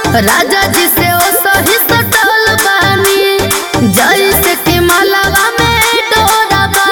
राजा जी से ओ सही सटल बानी जैसे कि मलबा में डोरबा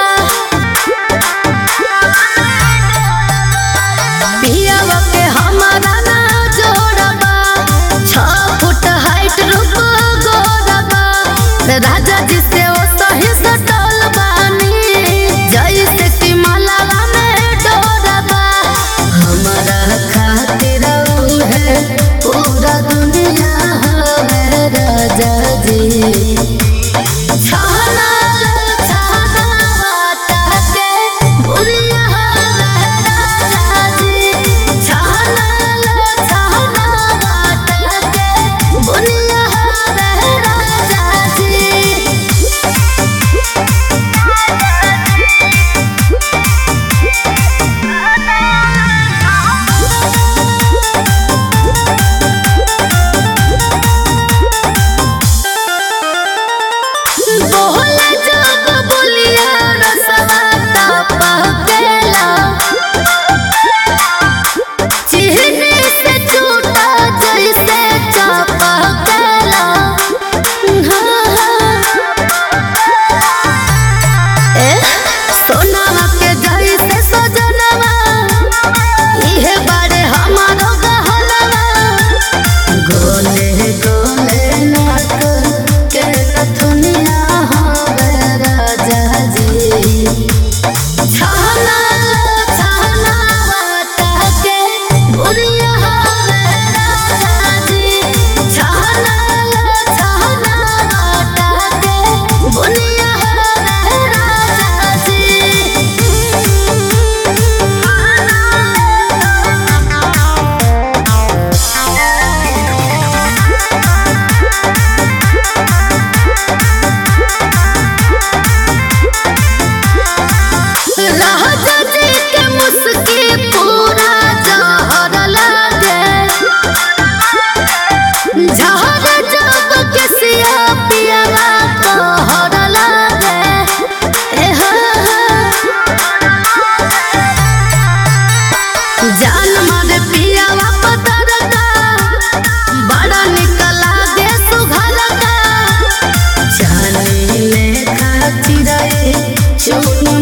पियावा के हमारा ना जोड़बा छ फुट हाइट रूप गोरबा राजा जी से ओ सही सटल बानी जैसे कि मलबा में डोरबा हमारा खातिर है पूरा दुनिया है राजा जी छाना छाना वाटा के बुनिया है राजा जी छाना छाना वाटा के बुनिया है राजा जी बोले जब बोलिया रसवा पकेला चिहने से टूटा जैसे चपकेला ए सोनावा के जैसे सजनवा इहे बारे हमारो गहनवा गोले गोले नाक के नथुनिया हवे राजा जी छाना छाना वाटा के बुनिया हवे राजा जी छाना छाना वाटा के बुनिया हवे राजा राजा जी के मुस्की पूरा जहर लागे जहर जब के सिया पियावा कहर लागे ए हा जान मारे पियावा पतरका बड़ा निकला दे सुघरका जाने ले खातिर चुन